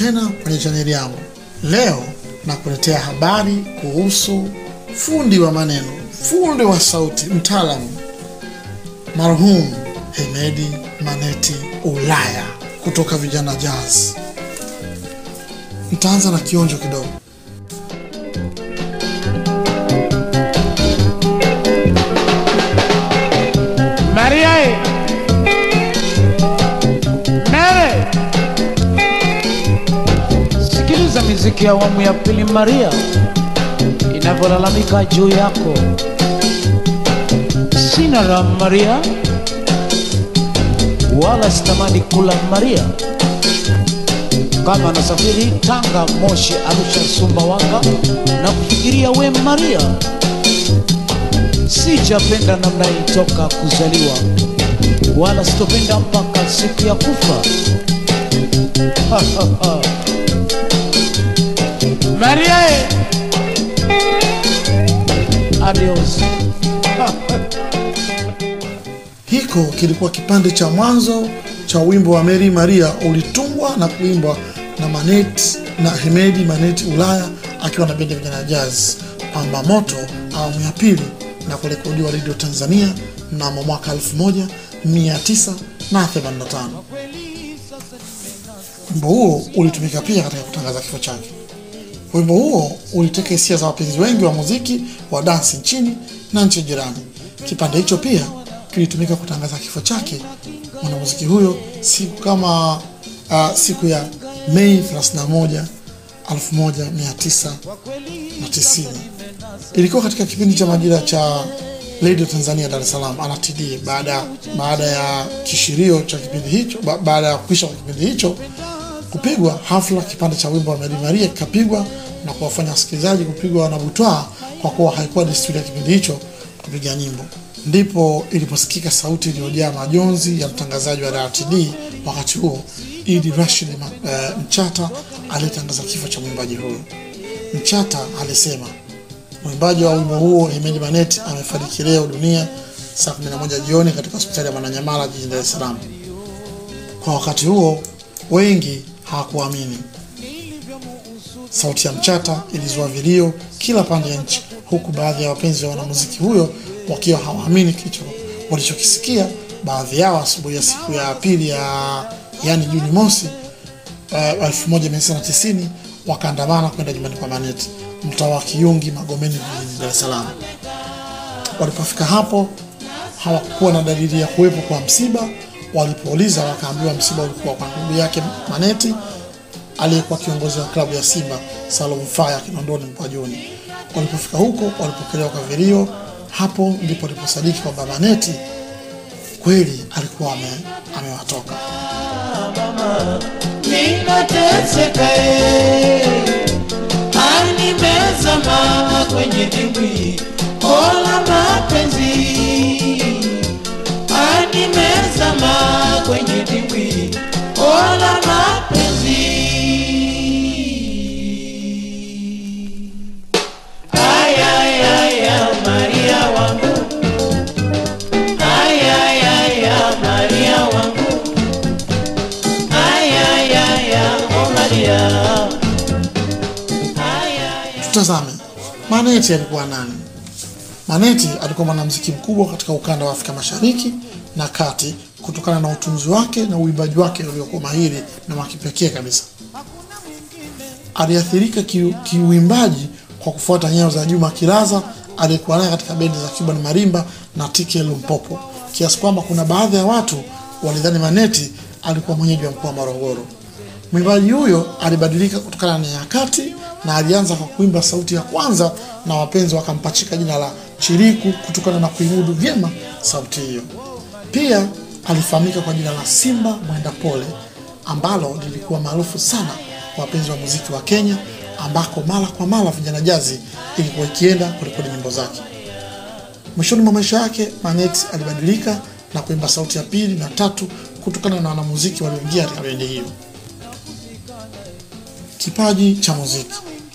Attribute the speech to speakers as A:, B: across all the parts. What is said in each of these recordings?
A: tena kwenye chaneli yangu. Leo nakuletea habari kuhusu fundi wa maneno, fundi wa sauti, mtaalamu marhum Hemedi Maneti Ulaya kutoka Vijana Jazz. Nitaanza na kionjo kidogo.
B: Maria e Mere, sikiliza miziki ya awamu ya pili Maria inavyolalamika juu yako. Sina raha Maria, wala sitamani kula Maria. Kama nasafiri Tanga, Moshi, Arusha, Sumbawanga na kufikiria we Maria sijapenda namna hii toka kuzaliwa, wala sitopenda mpaka siku ya kufa. Maria, eh. adios.
A: Hiko kilikuwa kipande cha mwanzo cha wimbo wa Mary Maria ulitungwa na kuimbwa na Manet na Hemedi Maneti Ulaya akiwa na bendi ya Vijana Jazz Pamba Moto awamu ya pili na kurekodiwa Radio Tanzania mnamo mwaka 1985. Wimbo huo ulitumika pia katika kutangaza kifo chake. Wimbo huo uliteka hisia za wapenzi wengi wa muziki wa dansi nchini na nchi jirani. Kipande hicho pia kilitumika kutangaza kifo chake mwanamuziki huyo siku kama uh, siku ya Mei 31 1990. Ilikuwa katika kipindi cha majira cha Radio Tanzania Dar es Salaam RTD. Baada baada ya kishirio cha kipindi hicho, ba, baada ya kuisha kwa kipindi hicho kupigwa hafla, kipande cha wimbo wa Mary Maria kikapigwa na kuwafanya wasikilizaji kupigwa na butwaa, kwa kuwa haikuwa desturi ya kipindi hicho kupiga nyimbo. Ndipo iliposikika sauti iliyojaa majonzi ya mtangazaji wa RTD wakati huo, Idi Rashid uh, Mchata aliyetangaza kifo cha mwimbaji huyo. Mchata alisema mwimbaji wa wimbo huo Hemedi Maneti amefariki leo dunia saa 11 jioni katika hospitali ya Mwananyamala jijini Dar es Salaam. Kwa wakati huo wengi hawakuamini. Sauti ya Mchata ilizua vilio kila pande ya nchi, huku baadhi ya wapenzi wa wanamuziki huyo wakiwa hawaamini kicho walichokisikia. Baadhi yao asubuhi ya siku ya pili ya yani Juni mosi uh, 1990 wakaandamana kwenda nyumbani kwa Maneti mtaa wa Kiyungi Magomeni jijini Dar es Salaam. Walipofika hapo hawakuwa na dalili ya kuwepo kwa msiba. Walipouliza wakaambiwa msiba ulikuwa kwa ndugu yake Maneti aliyekuwa kiongozi wa klabu ya Simba Salum Faya Kinondoni Mpwajuni. Walipofika huko walipokelewa kwa vilio. Hapo ndipo waliposadiki kwamba Maneti kweli alikuwa ame, amewatoka.
C: Ninateseka eh, animezama kwenye dimbwi kola mapenzi, animezama kwenye dimbwi kola mapenzi. Aya, aya, aya, Maria wangu, aya, aya, aya, Maria wangu, aya, aya, aya, oh Maria.
A: Tutazame Maneti alikuwa nani? Maneti alikuwa mwanamuziki mkubwa katika ukanda wa Afrika Mashariki na Kati kutokana na utunzi wake na uimbaji wake uliokuwa mahiri na wa kipekee kabisa. Aliathirika ki- kiuimbaji kwa kufuata nyayo za Juma Kilaza aliyekuwa naye katika bendi za Cuban Marimba na TK Lumpopo, kiasi kwamba kuna baadhi ya watu walidhani Maneti alikuwa mwenyeji wa mkoa wa Morogoro. Mwimbaji huyo alibadilika kutokana na nyakati na alianza kwa kuimba sauti ya kwanza, na wapenzi wakampachika jina la Chiriku kutokana na kuimudu vyema sauti hiyo. Pia alifahamika kwa jina la Simba Mwenda Pole ambalo lilikuwa maarufu sana kwa wapenzi wa muziki wa Kenya, ambako mara kwa mara Vijana Jazi ilikuwa ikienda kurekodi nyimbo zake. Mwishoni mwa maisha yake Maneti alibadilika na kuimba sauti ya pili na tatu kutokana na wanamuziki walioingia katika bendi hiyo. Kipaji cha muziki.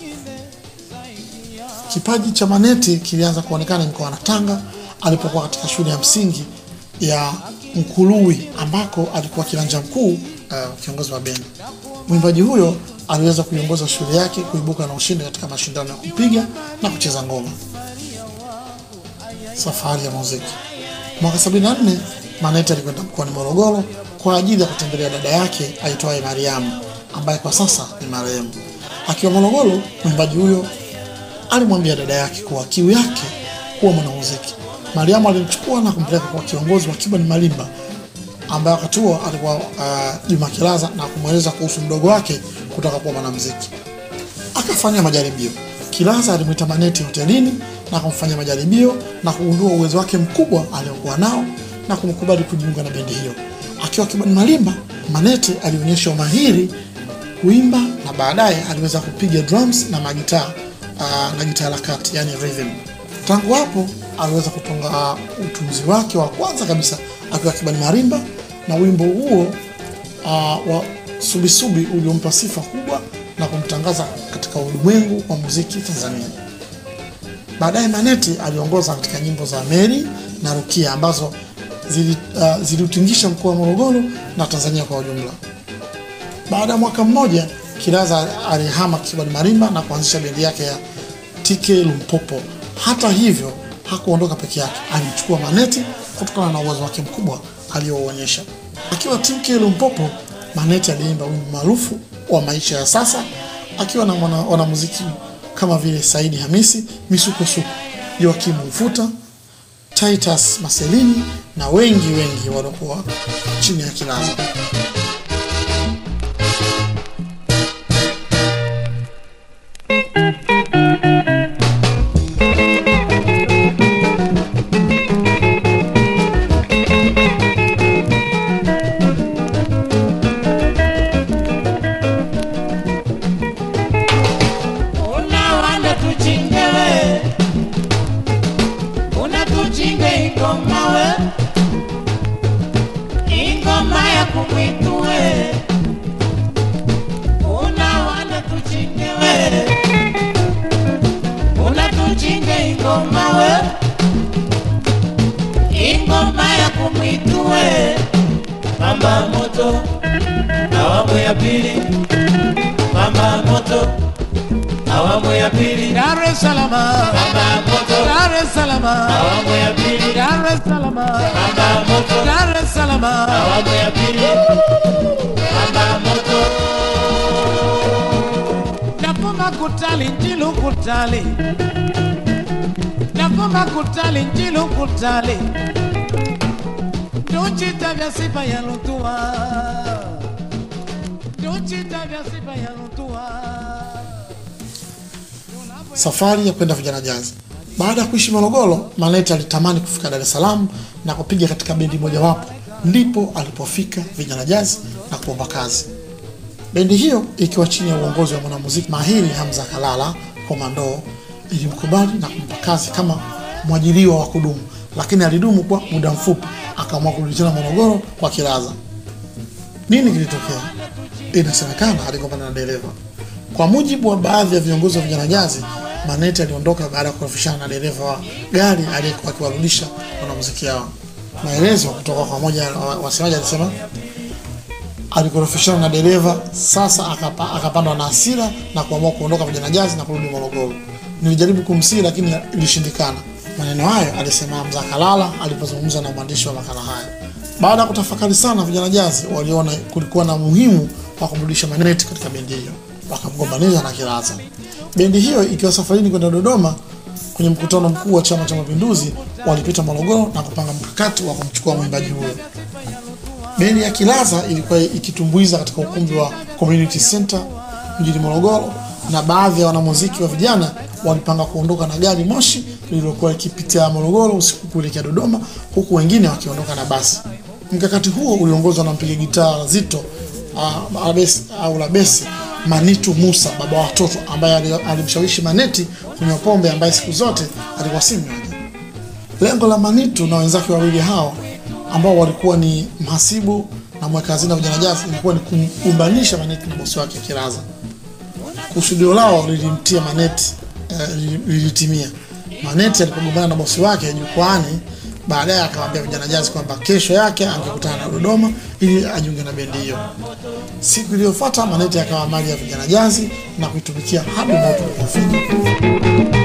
A: Kipaji cha Maneti kilianza kuonekana mkoani Tanga alipokuwa katika shule ya msingi ya Mkului ambako alikuwa kiranja mkuu uh, kiongozi wa bendi. Mwimbaji huyo aliweza kuiongoza shule yake kuibuka na ushindi katika mashindano ya kupiga na kucheza ngoma. Safari ya muziki. Mwaka 74 Maneti alikwenda mkoani Morogoro kwa ajili ya kutembelea dada yake aitwaye Mariamu ambaye kwa sasa ni marehemu. Akiwa Morogoro, mwimbaji huyo alimwambia dada yake kuwa kiu yake kuwa mwanamuziki. Mariamu alimchukua na kumpeleka kwa kiongozi wa Kiba ni Malimba ambaye wakati huo alikuwa uh, Juma Kilaza na kumweleza kuhusu mdogo wake kutaka kuwa mwanamuziki. Akafanya majaribio. Kilaza alimwita Maneti hotelini na kumfanya majaribio na kugundua uwezo wake mkubwa aliokuwa nao na kumkubali kujiunga na bendi hiyo. Akiwa Kiba ni Malimba, Maneti alionyesha umahiri kuimba na baadaye aliweza kupiga drums na magitaa uh, na gitaa la kati yani rhythm. Tangu hapo aliweza kutunga uh, utunzi wake wa kwanza kabisa akiwa Kibani Marimba na wimbo huo uh, wa Subisubi uliompa sifa kubwa na kumtangaza katika ulimwengu wa muziki Tanzania. Baadaye Maneti aliongoza katika nyimbo za Mary na Rukia ambazo zili, uh, ziliutingisha mkoa wa Morogoro na Tanzania kwa ujumla. Baada ya mwaka mmoja Kilaza alihama Kibali Marimba na kuanzisha bendi yake ya TK Lumpopo. Hata hivyo hakuondoka peke yake, alimchukua Maneti kutokana na uwezo wake mkubwa aliyouonyesha. Akiwa TK Lumpopo, Maneti aliimba wimbo maarufu wa maisha ya sasa akiwa na wanamuziki kama vile Saidi Hamisi, Misukosuko, Joakim Mfuta, Titus Maselini na wengi wengi waliokuwa chini ya Kilaza.
C: Una wanda tuchinge we Una tuchinge ingoma we Ingoma ya kumwitu we Una wanda tuchinge we Una tuchinge ingoma we Ingoma ya kumwitu we Mama moto Awamu ya pili Mama moto awamu ya pili
B: Dar es Salaam,
C: mama moto
B: Dar es Salaam,
C: awamu ya pili
B: Dar es Salaam,
C: mama moto
B: Dar es Salaam.
C: awamu ya pili mama moto
B: Navuma kutali njilu kutali Navuma kutali njilu kutali Nduchita vya sifa ya lutua Nduchita vya sifa ya lutua
A: Safari ya kwenda vijana jazz. Baada ya kuishi Morogoro, Maneti alitamani kufika Dar es Salaam na kupiga katika bendi mojawapo, ndipo alipofika vijana jazz na kuomba kazi. Bendi hiyo ikiwa chini ya uongozi wa mwanamuziki mahiri Hamza Kalala Komando ilimkubali na kumpa kazi kama mwajiriwa wa kudumu, lakini alidumu kwa muda mfupi, akaamua kurudi tena Morogoro kwa Kilaza. Nini kilitokea? Inasemekana aligombana na dereva. Kwa mujibu wa baadhi ya viongozi wa vijana jazi, Maneti aliondoka baada ya kukorofishana na dereva wa gari aliyekuwa akiwarudisha wanamuziki hao. Maelezo kutoka kwa moja wa wasemaji alisema alikorofishana na dereva, sasa akapa, akapandwa na hasira na kuamua kuondoka vijana jazi na kurudi Morogoro. Nilijaribu kumsihi lakini ilishindikana. Maneno hayo alisema Hamza Kalala alipozungumza na mwandishi wa makala haya. Baada ya kutafakari sana, vijana jazi waliona kulikuwa na muhimu wa kumrudisha Maneti katika bendi hiyo, wakamgombanisha na Kilaza. Bendi hiyo ikiwa safarini kwenda Dodoma kwenye mkutano mkuu wa Chama cha Mapinduzi, walipita Morogoro na kupanga mkakati wa kumchukua mwimbaji huyo. Bendi ya Kilaza ilikuwa ikitumbuiza katika ukumbi wa Community Center mjini Morogoro, na baadhi ya wanamuziki wa vijana walipanga kuondoka na gari moshi lililokuwa likipitia Morogoro usiku kuelekea Dodoma, huku wengine wakiondoka na basi. Mkakati huo uliongozwa na mpiga gitaa zito uh, abesi, au la besi Manitu Musa, baba wa watoto, ambaye ali- alimshawishi Maneti kunywa pombe, ambaye siku zote alikuwa si mnywaji. Lengo la Manitu na wenzake wawili hao ambao walikuwa ni mhasibu na mweka hazina wa vijana jazi ilikuwa ni kumumbanisha Maneti na bosi wake Kilaza. Kusudio lao lilimtia Maneti eh, li- lilitimia. Maneti alipogombana na bosi wake jukwaani Baadaye akawaambia vijana jazi kwamba kesho yake angekutana na Dodoma ili ajiunge na bendi hiyo. Siku iliyofuata Maneti akawa mali ya vijana jazi na kuitumikia hadi mauti ulipofika.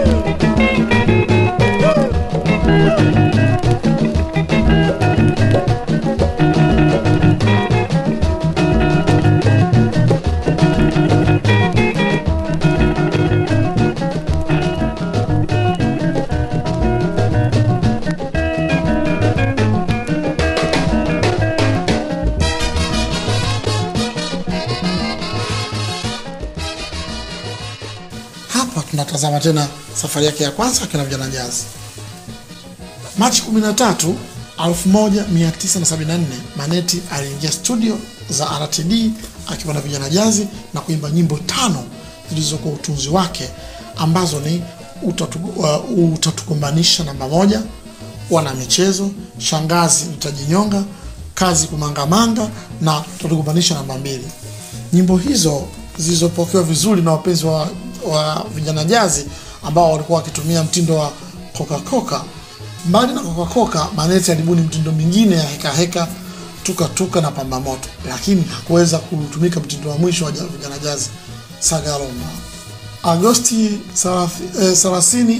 A: Hapa tunatazama tena safari yake ya kwanza akiwa na vijana jazi. Machi 13, 1974 Maneti aliingia studio za RTD akiwa na vijana jazi na kuimba nyimbo tano zilizokuwa utunzi wake ambazo ni utatu, uh, utatukumbanisha namba moja, wana michezo, shangazi nitajinyonga, kazi kumangamanga na utatukumbanisha namba mbili. Nyimbo hizo zilizopokewa vizuri na wapenzi wa, wa vijana jazi ambao walikuwa wakitumia mtindo wa Coca-Cola. Mbali na Coca-Cola, Maneti alibuni mtindo mingine ya heka heka, tuka tuka na pamba moto, lakini hakuweza kutumika mtindo wa mwisho wa ja- vijana jazi Sagalomba. Agosti 30,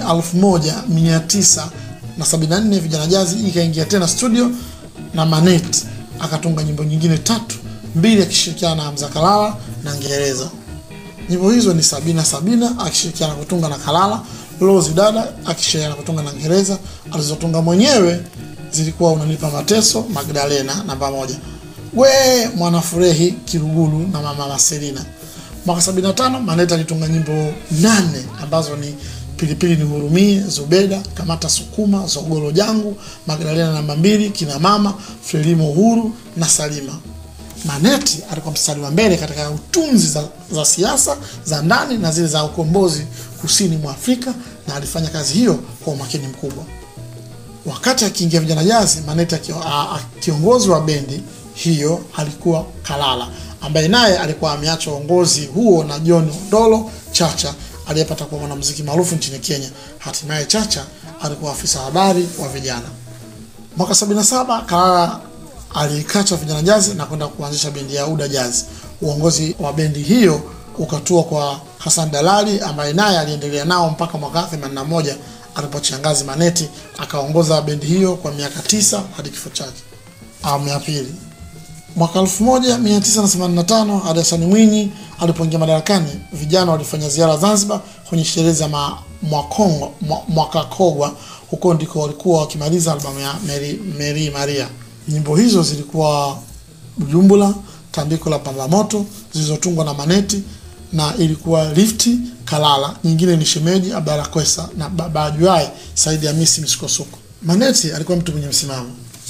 A: 1974 vijana jazi ikaingia tena studio na Maneti akatunga nyimbo nyingine tatu, mbili akishirikiana na Hamza Kalala na Ngereza. Nyimbo hizo ni Sabina Sabina akishirikiana kutunga na Kalala, Rose Dada akishirikiana kutunga na Ngereza. Alizotunga mwenyewe zilikuwa Unanipa Mateso, Magdalena namba moja, We Mwanafurehi, Kirugulu na Mama Marcelina. Mwaka 75 Maneta alitunga nyimbo nane ambazo ni Pilipili Nihurumie, Zubeda, Kamata Sukuma, Zogoro Jangu, Magdalena namba mbili, Kina Mama, Frelimo Uhuru na Salima. Maneti alikuwa mstari wa mbele katika utunzi za, za siasa za ndani na zile za ukombozi kusini mwa Afrika na alifanya kazi hiyo kwa umakini mkubwa. Wakati akiingia vijana jazi, Maneti akio- a- a- kiongozi wa bendi hiyo alikuwa Kalala ambaye naye alikuwa ameacha uongozi huo na John Odolo Chacha aliyepata kuwa mwanamuziki maarufu nchini Kenya. Hatimaye Chacha alikuwa afisa habari wa vijana. Mwaka 77 Kalala aliikacha vijana jazi na kwenda kuanzisha bendi ya Uda Jazz. Uongozi wa bendi hiyo ukatua kwa Hassan Dalali ambaye naye aliendelea nao mpaka mwaka 81 alipochangazi Maneti akaongoza bendi hiyo kwa miaka tisa hadi kifo chake. Awamu ya pili. Mwaka 1985 hadi Hassan Mwinyi alipoingia madarakani, vijana walifanya ziara Zanzibar kwenye sherehe za ma- Mwakongo- Mwa- Mwakakogwa. Huko ndiko walikuwa wakimaliza albamu ya Mary, Mary Maria. Nyimbo hizo zilikuwa Bujumbura, Tandiko la Pambamoto zilizotungwa na Maneti na ilikuwa Lifti Kalala, nyingine ni Shemeji Abdalla Kwesa na Baba Ajuai Saidi Hamisi Misukosuko. Maneti alikuwa mtu mwenye msimamo.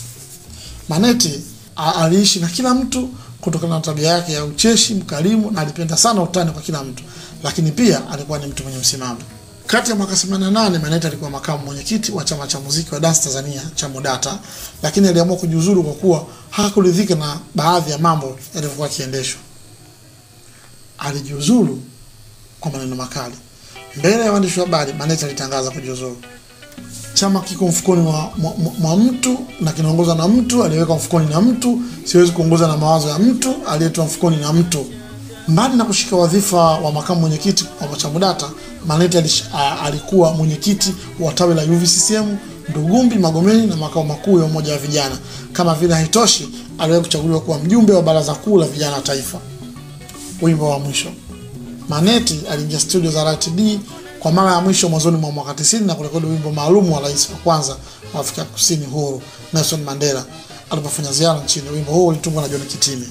A: Maneti a- aliishi na kila mtu kutokana na tabia yake ya ucheshi, mkarimu na alipenda sana utani kwa kila mtu, lakini pia alikuwa ni mtu mwenye msimamo. Kati ya mwaka 88 Maneti alikuwa makamu mwenyekiti wa chama cha muziki wa dance Tanzania cha Modata, lakini aliamua kujiuzuru kwa kuwa hakuridhika na baadhi ya mambo yalivyokuwa yakiendeshwa. Alijiuzuru kwa maneno makali mbele ya waandishi wa habari. Maneti alitangaza kujiuzuru chama kiko mfukoni mwa, mwa, mwa- mwa mtu na kinaongozwa na mtu aliyewekwa mfukoni na mtu. Siwezi kuongoza na mawazo ya mtu aliyetoa mfukoni na mtu. Mbali na kushika wadhifa wa makamu mwenyekiti wa CHAMUDATA, Maneti alish- a- alikuwa mwenyekiti wa tawi la UVCCM Ndugumbi, Magomeni na makao makuu ya umoja wa vijana. Kama vile haitoshi, aliwahi kuchaguliwa kuwa mjumbe wa baraza kuu la vijana taifa. Wimbo wa mwisho Maneti aliingia studio za RTD kwa mara ya mwisho mwanzoni mwa mwaka 90 na kurekodi wimbo maalum wa rais wa kwanza wa Afrika Kusini huru Nelson Mandela alipofanya ziara nchini. Wimbo huo ulitungwa na John Kitime.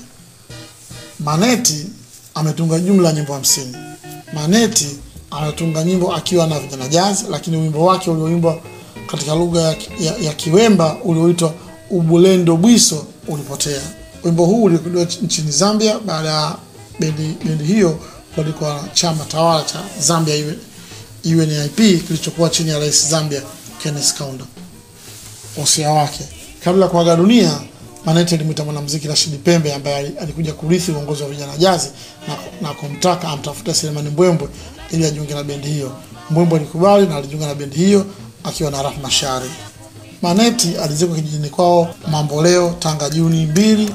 A: Maneti ametunga jumla ya nyimbo hamsini. Maneti ametunga nyimbo akiwa na vijana jazz, lakini wimbo wake ulioimbwa katika lugha ya, ya, ya Kiwemba ulioitwa Ubulendo Bwiso ulipotea. Wimbo huu ulirekodiwa nchini Zambia baada ya bendi, bendi hiyo kuandikwa na chama tawala cha Zambia U- UNIP kilichokuwa chini ya rais Zambia Kenneth Kaunda. Wosia wake kabla ya kuaga dunia, Maneti alimwita mwanamuziki Rashidi Pembe ambaye ali- alikuja kurithi uongozi wa vijana jazi na, na kumtaka amtafute Selemani Mbwembwe ili ajiunge na bendi hiyo. Mbwembwe alikubali na alijiunga na bendi hiyo akiwa na Rahma Shari. Maneti alizikwa kijijini kwao Mamboleo, Tanga, Juni 2,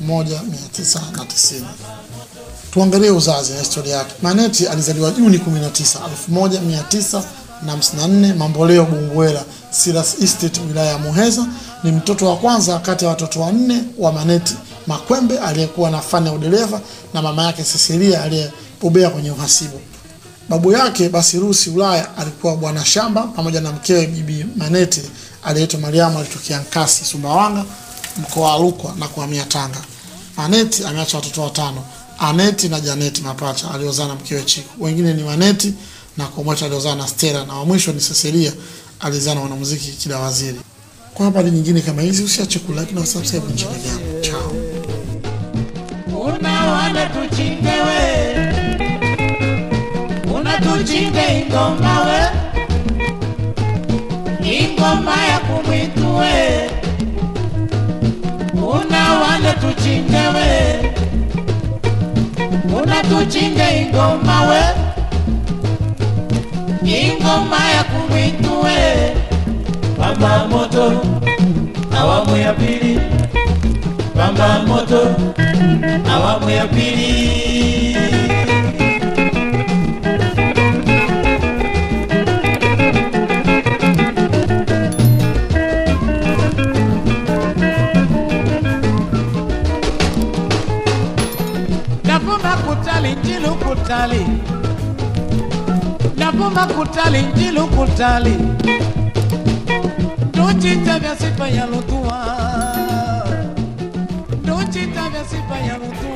A: 1990. Tuangalie uzazi na historia yake. Maneti alizaliwa Juni 19, 1954 Mamboleo, Bungwela, Silas Estate, wilaya ya Muheza. Ni mtoto wa kwanza kati ya watoto wanne wa Maneti Makwembe aliyekuwa na fani ya udereva na mama yake Cecilia aliyebobea kwenye uhasibu. Babu yake Basirusi Ulaya alikuwa bwana shamba pamoja na mkewe Bibi Maneti aliyeitwa Mariamu alitokea Nkasi, Sumbawanga, mkoa wa Rukwa na kuhamia Tanga. Maneti ameacha watoto watano, Aneti na Janeti mapacha aliozaa na mkewe Chiku. Wengine ni Maneti na Komweta aliozaa na Stella na wa mwisho ni Cecilia alizaa na mwanamuziki Kida Waziri. Kwa habari nyingine kama hizi usiache kulike na subscribe nchini yangu. Chao.
C: Una wana tuchinge we Una tuchinge ingoma we Ingoma ya kumwitu we Una wana tuchinge we Una tuchinge ingoma we Ingoma ya kumwitu we Pamba moto awamu ya pili Pamba moto awamu ya pili. Navuma kutali njilu kutali Navuma kutali njilu kutali Ndochita vya sifa ya lutua Ndochita vya sifa ya lutua